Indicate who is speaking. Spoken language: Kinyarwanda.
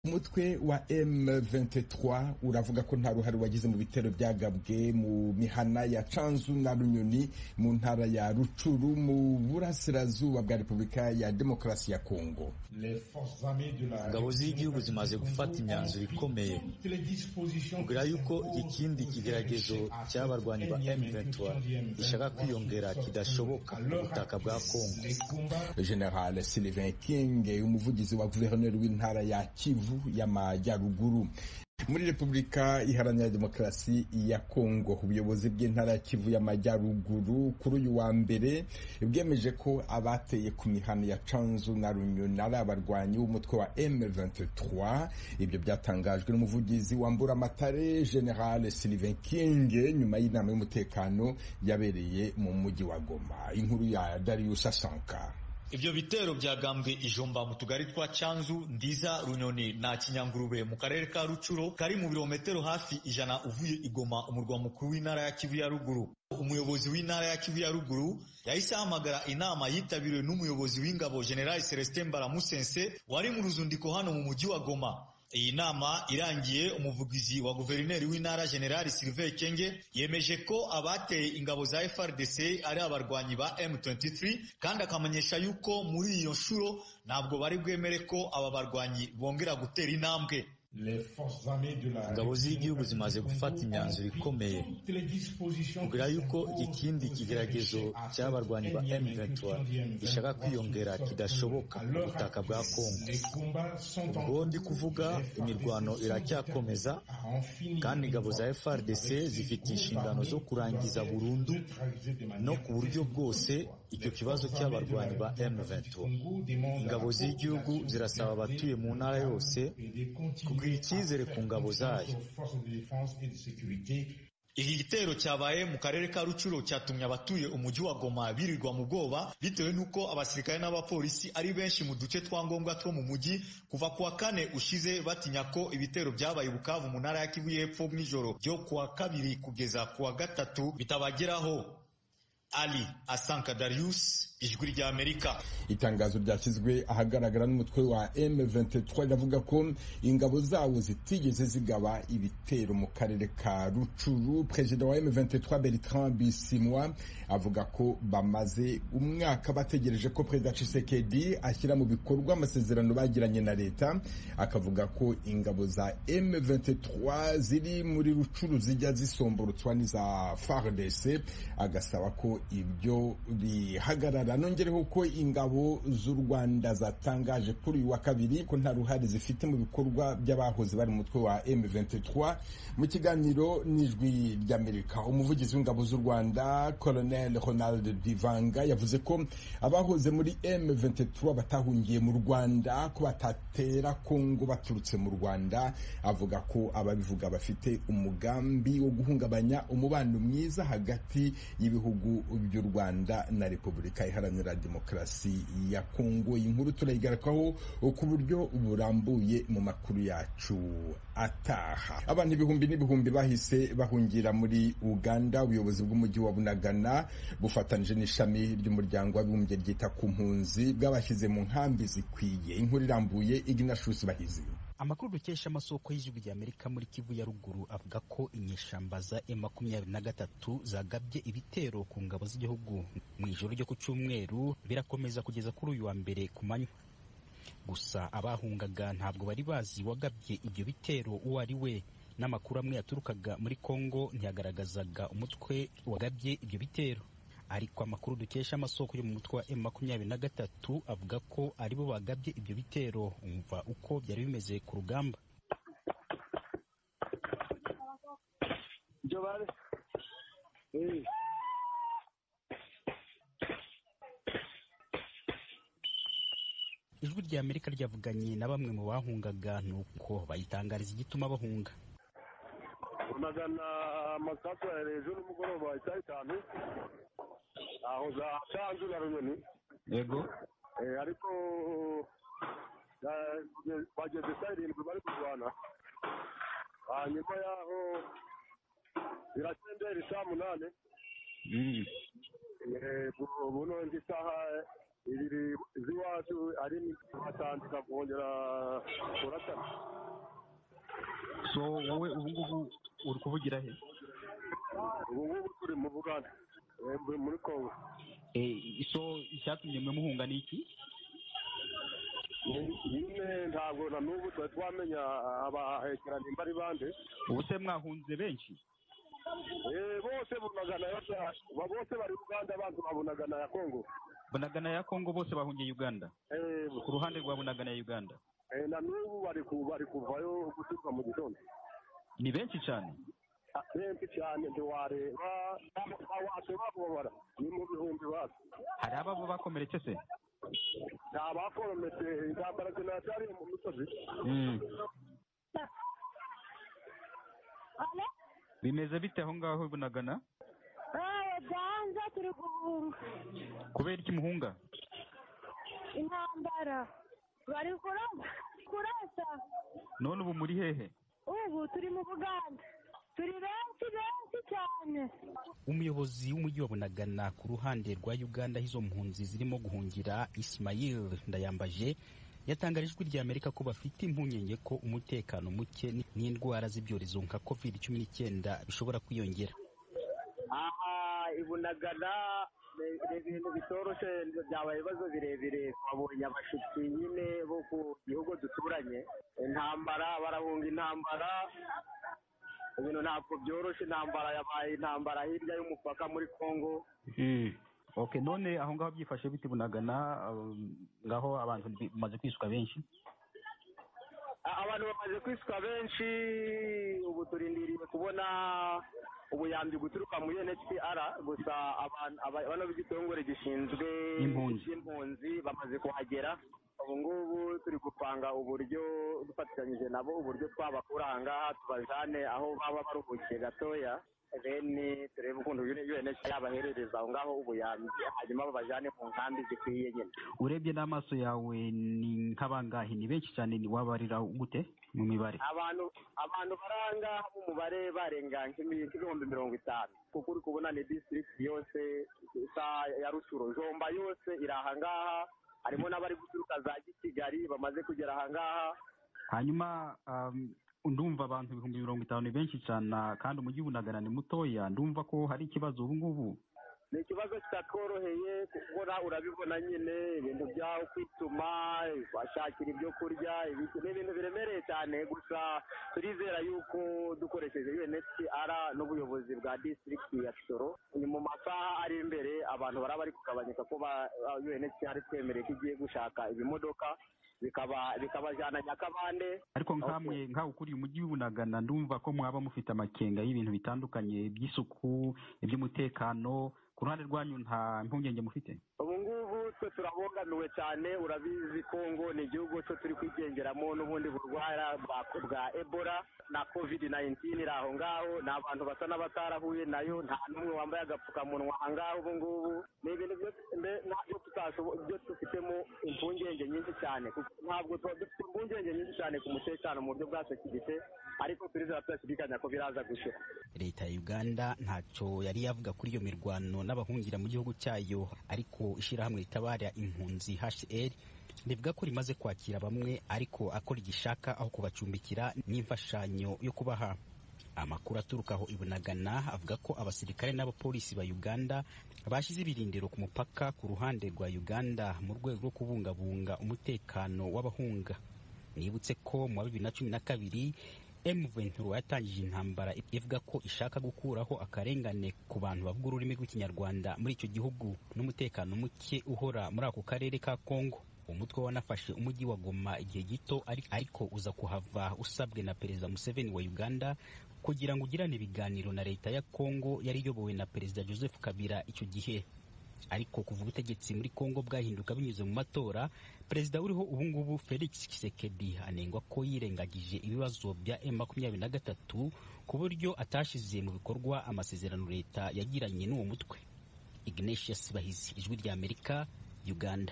Speaker 1: umutwe wa M23 uravuga ko nta ruhare wagize mu bitero byagabwe mu mihana ya Canzu na Runyoni mu ntara ya Rucuru mu burasirazuba bwa Repubulika ya Demokarasi ya Kongo.
Speaker 2: Ingabo z'igihugu zimaze gufata imyanzuro ikomeye kugira yuko ikindi kigeragezo cy'abarwanyi ba M23 gishaka kwiyongera kidashoboka ku butaka bwa Kongo.
Speaker 1: General Sylvain King, umuvugizi wa guverineri w'intara ya Kivu y'amajyaruguru muri repubulika iharanira demokarasi ya kongo ubuyobozi bw'intara ya kivu y'amajyaruguru kuri uyu wa mbere bwemeje ko abateye ku mihano ya canzu na runyoni ari abarwanyi b'umutwe wa M23 ibyo byatangajwe n'umuvugizi wambura amatare general Sylvain King nyuma y'inama y'umutekano yabereye mu mujyi wa Goma inkuru ya Darius Asanka
Speaker 2: ibyo bitero byagambwe ijomba mu tugari twa cyanzu ndiza runyoni na kinyangurube mu karere ka rucuro kari mu birometero hafi ijana uvuye igoma umurwa mukuru w'intara ya kivu ya ruguru umuyobozi w'intara ya kivu ya ruguru yahise ahamagara inama yitabiriwe n'umuyobozi w'ingabo general celestin mbaramusense wari mu ruzundiko hano mu mujyi wa goma iyi nama irangiye umuvugizi wa guverineri w'intara generali Sylvain Kenge yemeje ko abateye ingabo za FRDC ari abarwanyi ba M23 kandi akamenyesha yuko muri iyo nshuro ntabwo bari bwemere ko aba barwanyi bongera gutera intambwe ingabo z'igihugu zimaze gufata imyanzuro ikomeye kugira yuko ikindi kigeragezo cy'abarwanyi ba M23 gishaka kwiyongera kidashoboka ku butaka bwa Kongo. Ubwo ndi kuvuga imirwano iracyakomeza kandi ingabo za FRDC zifite inshingano zo kurangiza burundu no ku buryo bwose icyo kibazo cy'abarwanyi ba M23. Ingabo z'igihugu zirasaba abatuye mu ntara yose kugira icyizere ku ngabo zayo iki gitero cyabaye mu karere ka rucuro cyatumye abatuye umujyi wa goma birirwa mu bwoba bitewe n'uko abasirikare n'abapolisi ari benshi mu duce twa ngombwa two mu mujyi kuva ku wa kane ushize batinya ko ibitero byabaye bukavu mu ntara ya kivu y'epfo mw'ijoro byo ku wa kabiri kugeza ku wa gatatu bitabageraho ali asanka darius ijwi rya amerika
Speaker 1: itangazo ryashyizwe ahagaragara n'umutwe wa M23 riravuga ko ingabo zawo zitigeze zigaba ibitero mu karere ka rucuru perezida wa M23 Bertrand Bisimwa avuga ko bamaze umwaka bategereje ko perezida Tshisekedi ashyira mu bikorwa amasezerano bagiranye na leta akavuga ko ingabo za M23 ziri muri rucuru zijya zisomborutswa n'iza FARDC agasaba ko ibyo bihagarara nongereho ko ingabo z'u Rwanda zatangaje kuri uyu wa kabiri ko nta ruhare zifite mu bikorwa by'abahoze bari mu mutwe wa M23 mu kiganiro n'ijwi ry'Amerika umuvugizi w'ingabo z'u Rwanda Colonel Ronald Divanga yavuze ko abahoze muri M23 batahungiye mu Rwanda ko batatera Kongo baturutse mu Rwanda avuga ko ababivuga bafite umugambi wo guhungabanya umubano mwiza hagati y'ibihugu by'u Rwanda na Repubulika Iharanira Demokarasi ya Kongo. Iyi nkuru turayigarikaho ku buryo burambuye mu makuru yacu ataha. Abantu ibihumbi n'ibihumbi bahise bahungira muri Uganda. Ubuyobozi bw'umujyi wa Bunagana bufatanije n'ishami ry'umuryango w'abibumbye ryita ku mpunzi bwabashyize mu nkambi zikwiye. Inkuru irambuye Ignatius Bahizi.
Speaker 3: amakuru dukesha amasoko y'ijwi ry'amerika muri kivu ya ruguru avuga ko inyeshyamba za makumyabiri na gatatu zagabye ibitero ku ngabo z'igihugu mu ijoro ryo ku cyumweru birakomeza kugeza kuri uyu wa mbere ku manywa gusa abahungaga ntabwo bari bazi wagabye ibyo bitero uwo ari we n'amakuru amwe yaturukaga muri kongo ntiyagaragazaga umutwe wagabye ibyo bitero ariko amakuru dukesha amasoko yo mu mutwe wa M makumyabiri na gatatu avuga ko aribo bagabye ibyo bitero umva uko byari bimeze ku rugamba ijwi rya amerika ryavuganye na bamwe mu bahungaga ni uko bayitangariza igituma bahunga
Speaker 4: unagana amasasu hejuru y'umugoroba isaha itanu aho za canzu na runyoni
Speaker 3: yego
Speaker 4: ariko bageze saa irindwi bari kurwana hanyuma yaho birakendera isaa munani ubu none isaha ibiri z'iwacu ari batandika kongera kuratana
Speaker 5: so wowe ubu ngubu uri kuvugira he
Speaker 4: ubu ngubu turi mu bugande eh, muri- muri kongo
Speaker 5: Eh, so icyatumye mwe muhunga ni iki
Speaker 4: nyine ntabwo na n'ubu twari twamenya abahekeranye nimba ari bande
Speaker 5: ubu se mwahunze benshi
Speaker 4: Eh, bose bunaga na yasha ba- bose bari uganda abantu babunaga na ya kongo
Speaker 5: bunagana ya kongo bose bahungiye uganda
Speaker 4: Eh,
Speaker 5: ku ruhande rwa bunagana ya uganda
Speaker 4: eh, na n'ubu bari ku- bari kuvayo gutuka mu gitondo
Speaker 5: ni benshi cyane
Speaker 4: Ah, benshi cyane ntiwareba wacu babobara ni mu bihumbi bacu
Speaker 5: hari ababo bakomeretse se
Speaker 4: nta bakorometse intambara zinacyari mu misozi
Speaker 5: Mm. bimeze bite aho ngaho i bunagana
Speaker 6: byanze turi guhunga
Speaker 5: kubera iki muhunga
Speaker 6: intambara bari kurasa kurasa
Speaker 5: none ubu muri hehe
Speaker 6: ubu turi mu buganda turi benshi benshi cyane
Speaker 3: umuyobozi w'umujyi wa bunagana ku ruhande rwa uganda aho izo mpunzi zirimo guhungira ismail ndayambaje yatangarije ijwi rya amerika ko bafite impungenge ko umutekano muke n'indwara z'ibyorezo nka covid cumi n'icyenda bishobora kwiyongera
Speaker 7: aha ibunagana ni- ni ibintu bitoroshye byabaye ibibazo birebire twabonye abashitsi nyine bo ku gihugu duturanye intambara barahunga intambara ibintu ntabwo byoroshye intambara yabaye intambara hirya y'umupaka muri congo
Speaker 5: okay none aho ngaho byifashe bite i bunagana um, ngaho abantu bi- bimaze kwishwa benshi
Speaker 7: A- abantu bamaze kwisuka benshi ubu turindiriye kubona ubuyambi guturuka muri NHCR gusa abantu aba- bano b'igitongore gishinzwe
Speaker 5: Impunzi.
Speaker 7: impunzi bamaze kuhagera ubu ngubu turi gupanga uburyo dufatanyije nabo uburyo twabakura aha ngaha tubajane aho baba baruhukiye gatoya then turebe ukuntu UNHCR baherereza aho ngaho ubuyambi hanyuma babajane mu nkambi zikwiye nyine
Speaker 5: urebye n'amaso yawe ni nk'abangahe ni benshi cyane ni wabarira gute mu mibare
Speaker 7: abantu abantu baranga umubare barenga nk'imi- nk'ibihumbi mirongo itanu kuko uri kubona ni disitirigiti yose isa ya rusuro jomba yose iri aha ngaha harimo n'abari guturuka za kigali bamaze kugera aha ngaha
Speaker 5: hanyuma um, ndumva abantu ibihumbi mirongo itanu ni benshi cyane kandi umujyi w'ubunagana ni mutoya ndumva ko hari ikibazo ubu ngubu
Speaker 7: ni ikibazo kitatworoheye kubona urabibona nyine ibintu byaho kwituma bashakira ibyo kurya ibiki ni ibintu biremereye cyane gusa turizera yuko dukoresheje UNHCR n'ubuyobozi bwa district ya Kisoro ni mu masaha ari imbere abantu baraba bari kugabanyuka ko ba- ba- UNHCR twemereye ko igiye gushaka ibimodoka bikaba bikabajyana Nyakabande
Speaker 5: ariko nkamwe nkawe ukuriye umujyi w'ubunagana ndumva ko mwaba mufite amakenga y'ibintu bitandukanye by'isuku iby'umutekano ku ruhande rwanyu nta mpungenge mufite
Speaker 7: ubu ngubu twe turabogamiwe cyane urabizi kongo ni igihugu cyo turi kwigengeramo n'ubundi burwara bwa- bwa ebola na covid 19 iri aho ngaho ni abantu basa n'abatarahuye nayo nta n'umwe wambaye agapfukamunwa aha ngaho ubu ngubu ni ibintu byo- mbe- ntabyo tutashobo- byo dufitemo impungenge nyinshi cyane kuko ntabwo tuba dufite impungenge nyinshi cyane ku mutekano mu buryo bwa sekirite ariko turizera tudashidikanya ko biraza gushira
Speaker 3: leta ya uganda ntacyo yari yavuga kuri iyo mirwano n'abahungira mu gihugu cyayo ariko ishyirahamwe ritabara impunzi hcr rivuga ko rimaze kwakira bamwe ariko akora igishaka aho kubacumbikira n'imfashanyo yo kubaha amakuru aturuka aho ibunagana avuga ko abasirikare n'abapolisi ba uganda bashyize ibirindiro ku mupaka ku ruhande rwa uganda mu rwego rwo kubungabunga umutekano w'abahunga nibutse ko mu wa bibiri na cumi na kabiri M23 yatangije intambara ivuga ko ishaka gukuraho akarengane ku bantu bavuga ururimi rw'ikinyarwanda muri icyo gihugu n'umutekano muke uhora muri ako karere ka Kongo umutwe wanafashe umujyi wa Goma igihe gito ari- ariko uza kuhava usabwe na perezida Museveni wa Uganda kugira ngo ugirane ibiganiro na leta ya Kongo yari iyobowe na perezida Joseph Kabila icyo gihe ariko kuva ubutegetsi muri Kongo bwahinduka binyuze mu matora perezida uriho ubungubu felix kisekedi anengwa ko yirengagije ibibazo bya M23 ku buryo atashyize mu bikorwa amasezerano leta yagiranye n'uwo mutwe ignatius bahizi ijwi rya amerika uganda